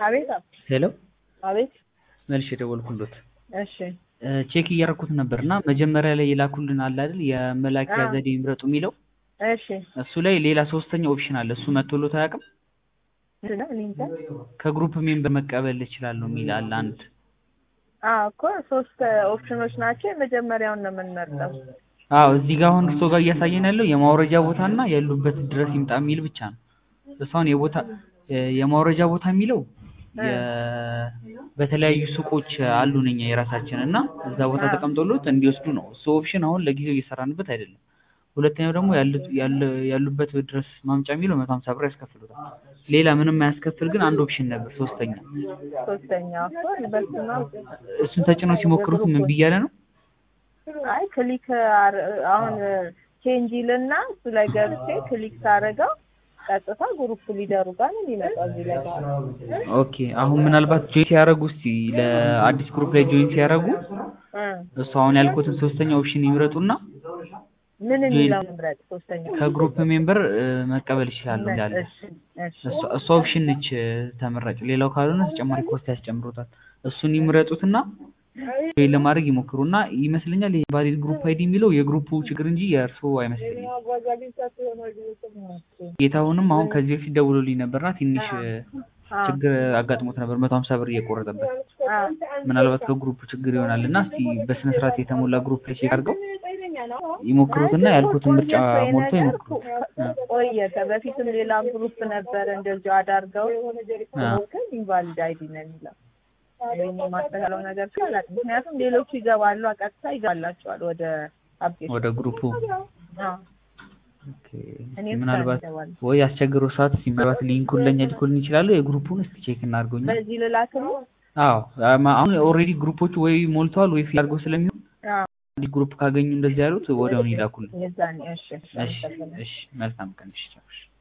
አቤት ሄሎ አቤት መልሼ የደወልኩሎት እሺ ቼክ እያደረኩት ነበር እና መጀመሪያ ላይ የላኩልን አለ አይደል የመላኪያ አዎ። ዘዴ ይምረጡ የሚለው እሺ እሱ ላይ ሌላ ሶስተኛ ኦፕሽን አለ እሱ መቶሎት አያውቅም ምንድን ነው እኔ እንጃ ከግሩፕ ሜምበር መቀበል እችላለሁ የሚል አለ አንድ አዎ እኮ ሶስት ኦፕሽኖች ናቸው የመጀመሪያውን ነው የምንመርጠው አዎ እዚህ ጋር አሁን እርሶ ጋር እያሳየን ያለው የማውረጃ ቦታና ያሉበት ድረስ ይምጣ የሚል ብቻ ነው እሱ አሁን የቦታ የማውረጃ ቦታ የሚለው የ- በተለያዩ ሱቆች አሉን እኛ የራሳችን እና እዛ ቦታ አዎ። ተቀምጦሎት እንዲወስዱ ነው እሱ ኦፕሽን አሁን ለጊዜው እየሰራንበት አይደለም ሁለተኛው ደግሞ ያሉት ያለ- ያሉበት ድረስ ማምጫ የሚለው መቶ ሀምሳ ብር ያስከፍሉታል ሌላ ምንም አያስከፍል ግን አንድ ኦፕሽን ነበር ሶስተኛ ሶስተኛው እኮ በስመ አብ እሱን ተጭነው ሲሞክሩት ምን ብያለ ነው አይ ክሊክ አር- አሁን ቼንጅ ይልና እሱ ላይ ገብቼ ክሊክ ሳደርገው ቀጥታ ግሩፕ ሊደሩ ጋር ነው የሚመጣው እዚህ ላይ ጋር ኦኬ አሁን ምናልባት ጆይን ሲያደርጉ እስቲ ለአዲስ ግሩፕ ላይ ጆይን ሲያደርጉ እ እሱ አሁን ያልኩትን ሶስተኛ ኦፕሽን ይምረጡና ምን የሚለው ምረጥ ሶስተኛ ከግሩፕ ሜምበር እ, መቀበል ይችላሉ ይላል እሺ እሺ እሷ- እሷ ኦፕሽን ነች እ, ተመራጭ ሌላው ካልሆነ ተጨማሪ ኮስት ያስጨምሩታል እሱን ይምረጡትና ጆይን ለማድረግ ይሞክሩና ይመስለኛል ይሄ ቫሊድ ግሩፕ አይዲ የሚለው የግሩፑ ችግር እንጂ የእርስዎ አይመስለኝም ጌታሁንም አሁን ከዚህ በፊት ደውሎልኝ ነበርና ትንሽ እ, አዎ ችግር አጋጥሞት ነበር መቶ ሀምሳ ብር እየቆረጠበት አዎ ምናልባት ከግሩፕ ችግር ይሆናል እና እስቲ በስነ ስርዓት የተሞላ ግሩፕ ላይ ቼክ አድርገው ይሞክሩትና ያልኩትን ምርጫ ሞልቶ ይሞክሩት እ። ቆየ በፊትም ሌላ ግሩፕ ነበረ እንደዚሁ አዳርገው አ። ግን ኢንቫሊድ አይዲ ነው የሚለው ወይም የማስተካከለው ነገር ስላላቅ ምክንያቱም ሌሎቹ ይገባሉ ቀጥታ ይገባላቸዋል ወደ አፕዴት ወደ ግሩፑ አዎ ኦኬ። እኔ ብቻ ምናልባት ይገባል ወይ አስቸግሮ ሰዓት ሲመራት ሊንኩን ለኛ ሊኮልን ይችላሉ የግሩፑን እስቲ ቼክ እናድርገውኛ በዚህ ልላክም አዎ አማ- አሁን ኦልሬዲ ግሩፖቹ ወይ ሞልተዋል ወይ ፊል አድርገው ስለሚሆን አዎ አንድ ግሩፕ ካገኙ እንደዚህ ያሉት ወዲያውኑ ይላኩልን የዛኔ እሺ እሺ እሺ መልካም ቀን እሺ ቻው እሺ